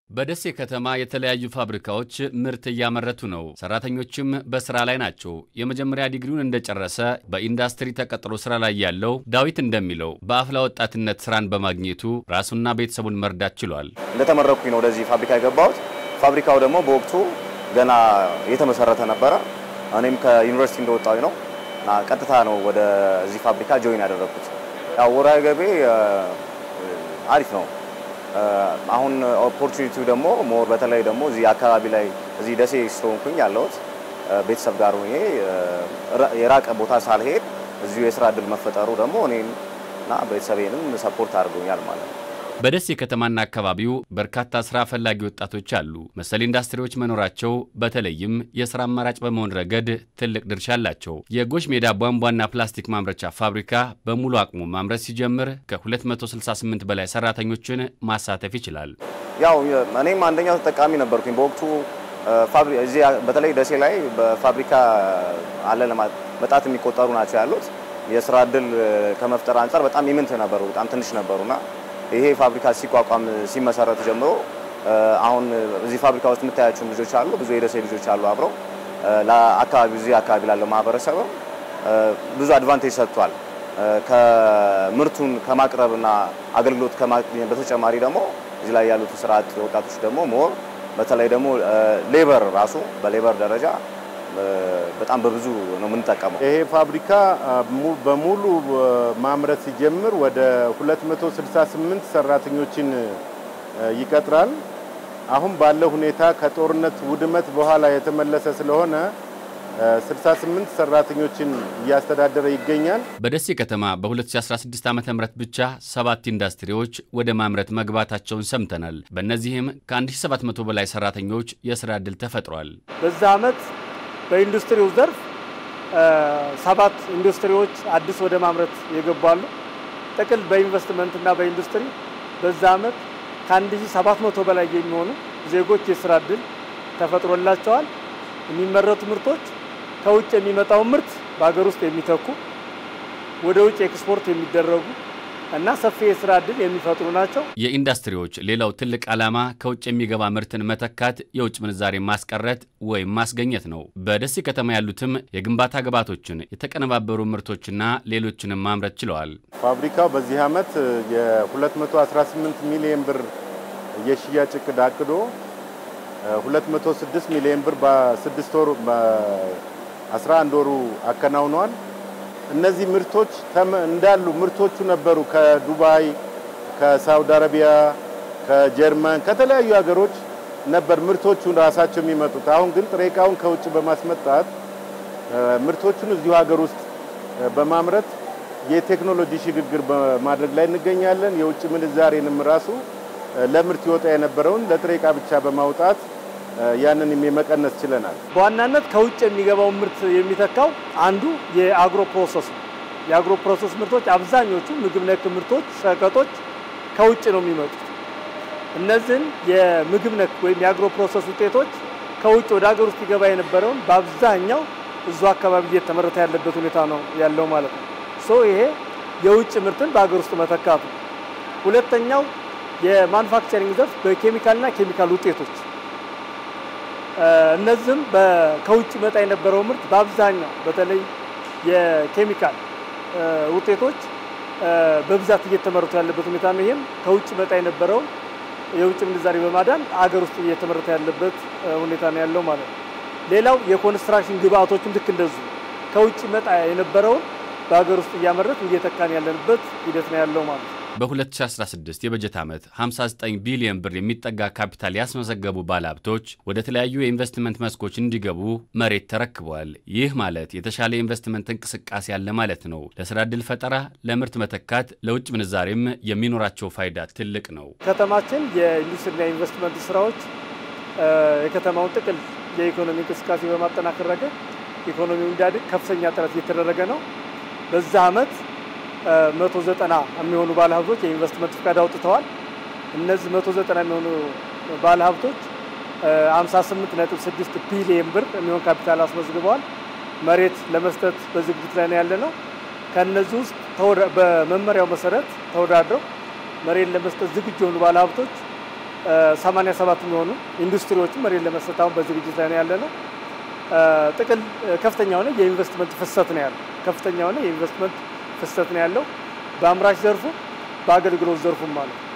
በደሴ ከተማ የተለያዩ ፋብሪካዎች ምርት እያመረቱ ነው። ሰራተኞችም በስራ ላይ ናቸው። የመጀመሪያ ዲግሪውን እንደጨረሰ በኢንዱስትሪ ተቀጥሮ ስራ ላይ ያለው ዳዊት እንደሚለው በአፍላ ወጣትነት ስራን በማግኘቱ ራሱና ቤተሰቡን መርዳት ችሏል። እንደተመረኩኝ ነው ወደዚህ ፋብሪካ የገባሁት። ፋብሪካው ደግሞ በወቅቱ ገና የተመሰረተ ነበረ። እኔም ከዩኒቨርሲቲ እንደወጣሁኝ ነው እና ቀጥታ ነው ወደዚህ ፋብሪካ ጆይን ያደረግኩት። ያው ወርሃዊ ገቢ አሪፍ ነው። አሁን ኦፖርቹኒቲው ደግሞ ሞር በተለይ ደግሞ እዚህ አካባቢ ላይ እዚህ ደሴ ስለሆንኩኝ ያለሁት ቤተሰብ ጋር ሆኜ የራቀ ቦታ ሳልሄድ እዚሁ የስራ እድል መፈጠሩ ደግሞ እኔን እና ቤተሰቤንም ሰፖርት አድርጎኛል ማለት ነው። በደሴ ከተማና አካባቢው በርካታ ስራ ፈላጊ ወጣቶች አሉ። መሰል ኢንዱስትሪዎች መኖራቸው በተለይም የስራ አማራጭ በመሆን ረገድ ትልቅ ድርሻ አላቸው። የጎሽ ሜዳ ቧንቧና ፕላስቲክ ማምረቻ ፋብሪካ በሙሉ አቅሙ ማምረት ሲጀምር ከ268 በላይ ሰራተኞችን ማሳተፍ ይችላል። ያው እኔም አንደኛው ተጠቃሚ ነበርኩኝ በወቅቱ እዚህ በተለይ ደሴ ላይ በፋብሪካ አለ በጣት የሚቆጠሩ ናቸው ያሉት። የስራ እድል ከመፍጠር አንጻር በጣም ኢምንት ነበሩ፣ በጣም ትንሽ ነበሩና ይሄ ፋብሪካ ሲቋቋም ሲመሰረት ጀምሮ አሁን እዚህ ፋብሪካ ውስጥ የምታያቸው ልጆች አሉ፣ ብዙ የደሴ ልጆች አሉ። አብረው ለአካባቢ እዚህ አካባቢ ላለው ማህበረሰብ ብዙ አድቫንቴጅ ሰጥቷል። ከምርቱን ከማቅረብና አገልግሎት ከማግኘት በተጨማሪ ደግሞ እዚህ ላይ ያሉት ስራ አጥ ወጣቶች ደግሞ ሞር በተለይ ደግሞ ሌበር ራሱ በሌበር ደረጃ በጣም በብዙ ነው የምንጠቀመው። ይሄ ፋብሪካ በሙሉ ማምረት ሲጀምር ወደ 268 ሰራተኞችን ይቀጥራል። አሁን ባለው ሁኔታ ከጦርነት ውድመት በኋላ የተመለሰ ስለሆነ 68 ሰራተኞችን እያስተዳደረ ይገኛል። በደሴ ከተማ በ2016 ዓ ም ብቻ ሰባት ኢንዱስትሪዎች ወደ ማምረት መግባታቸውን ሰምተናል። በእነዚህም ከ1700 በላይ ሰራተኞች የስራ ዕድል ተፈጥሯል። በዛ ዓመት በኢንዱስትሪው ዘርፍ ሰባት ኢንዱስትሪዎች አዲስ ወደ ማምረት የገባሉ። ጥቅል በኢንቨስትመንትና በኢንዱስትሪ በዛ ዓመት ከ1700 በላይ የሚሆኑ ዜጎች የስራ ዕድል ተፈጥሮላቸዋል። የሚመረቱ ምርቶች ከውጭ የሚመጣውን ምርት በሀገር ውስጥ የሚተኩ ወደ ውጭ ኤክስፖርት የሚደረጉ እና ሰፊ የስራ ዕድል የሚፈጥሩ ናቸው። የኢንዱስትሪዎች ሌላው ትልቅ ዓላማ ከውጭ የሚገባ ምርትን መተካት፣ የውጭ ምንዛሬ ማስቀረት ወይም ማስገኘት ነው። በደሴ ከተማ ያሉትም የግንባታ ግብዓቶችን፣ የተቀነባበሩ ምርቶችና ሌሎችንም ማምረት ችለዋል። ፋብሪካው በዚህ ዓመት የ218 ሚሊዮን ብር የሽያጭ እቅድ አቅዶ 206 ሚሊዮን ብር በስድስት ወሩ በ11 ወሩ አከናውነዋል። እነዚህ ምርቶች እንዳሉ ምርቶቹ ነበሩ ከዱባይ፣ ከሳውዲ አረቢያ፣ ከጀርመን ከተለያዩ ሀገሮች ነበር ምርቶቹ ራሳቸው የሚመጡት። አሁን ግን ጥሬ ዕቃውን ከውጭ በማስመጣት ምርቶቹን እዚሁ ሀገር ውስጥ በማምረት የቴክኖሎጂ ሽግግር በማድረግ ላይ እንገኛለን። የውጭ ምንዛሬንም ራሱ ለምርት ይወጣ የነበረውን ለጥሬ ዕቃ ብቻ በማውጣት ያንን የመቀነስ ችለናል። በዋናነት ከውጭ የሚገባውን ምርት የሚተካው አንዱ የአግሮ ፕሮሰስ ነው። የአግሮ ፕሮሰስ ምርቶች አብዛኞቹ ምግብ ነክ ምርቶች፣ ሸቀጦች ከውጭ ነው የሚመጡት። እነዚህን የምግብ ነክ ወይም የአግሮ ፕሮሰስ ውጤቶች ከውጭ ወደ ሀገር ውስጥ ይገባ የነበረውን በአብዛኛው እዙ አካባቢ እየተመረተ ያለበት ሁኔታ ነው ያለው ማለት ነው። ሶ ይሄ የውጭ ምርትን በሀገር ውስጥ መተካቱ። ሁለተኛው የማኑፋክቸሪንግ ዘርፍ በኬሚካልና ኬሚካል ውጤቶች እነዚህም ከውጭ መጣ የነበረው ምርት በአብዛኛው በተለይ የኬሚካል ውጤቶች በብዛት እየተመረቱ ያለበት ሁኔታ ነው። ይህም ከውጭ መጣ የነበረው የውጭ ምንዛሬ በማዳን አገር ውስጥ እየተመረተ ያለበት ሁኔታ ነው ያለው ማለት ነው። ሌላው የኮንስትራክሽን ግብአቶችም ልክ እንደዚሁ ከውጭ መጣ የነበረውን በሀገር ውስጥ እያመረት እየተካን ያለንበት ሂደት ነው ያለው ማለት ነው። በ2016 የበጀት ዓመት 59 ቢሊዮን ብር የሚጠጋ ካፒታል ያስመዘገቡ ባለሀብቶች ወደ ተለያዩ የኢንቨስትመንት መስኮች እንዲገቡ መሬት ተረክበዋል። ይህ ማለት የተሻለ የኢንቨስትመንት እንቅስቃሴ ያለ ማለት ነው። ለስራ ዕድል ፈጠራ፣ ለምርት መተካት፣ ለውጭ ምንዛሬም የሚኖራቸው ፋይዳ ትልቅ ነው። ከተማችን የኢንዱስትሪና ኢንቨስትመንት ስራዎች የከተማውን ጥቅል የኢኮኖሚ እንቅስቃሴ በማጠናከር ረገድ ኢኮኖሚው እንዲያድግ ከፍተኛ ጥረት እየተደረገ ነው። በዛ ዓመት 190 የሚሆኑ ባለሀብቶች የኢንቨስትመንት ፍቃድ አውጥተዋል። እነዚህ 190 የሚሆኑ ባለሀብቶች 58.6 ቢሊየን ብር የሚሆን ካፒታል አስመዝግበዋል። መሬት ለመስጠት በዝግጅት ላይ ነው ያለ ነው። ከነዚህ ውስጥ በመመሪያው መሰረት ተወዳድረው መሬት ለመስጠት ዝግጁ የሆኑ ባለሀብቶች 87 የሚሆኑ ኢንዱስትሪዎችን መሬት ለመስጠት አሁን በዝግጅት ላይ ነው ያለ ነው። ጥቅል ከፍተኛ የሆነ የኢንቨስትመንት ፍሰት ነው ያለው። ከፍተኛ የሆነ የኢንቨስትመንት ፍሰት ነው ያለው በአምራች ዘርፉ በአገልግሎት ዘርፉም ማለት ነው።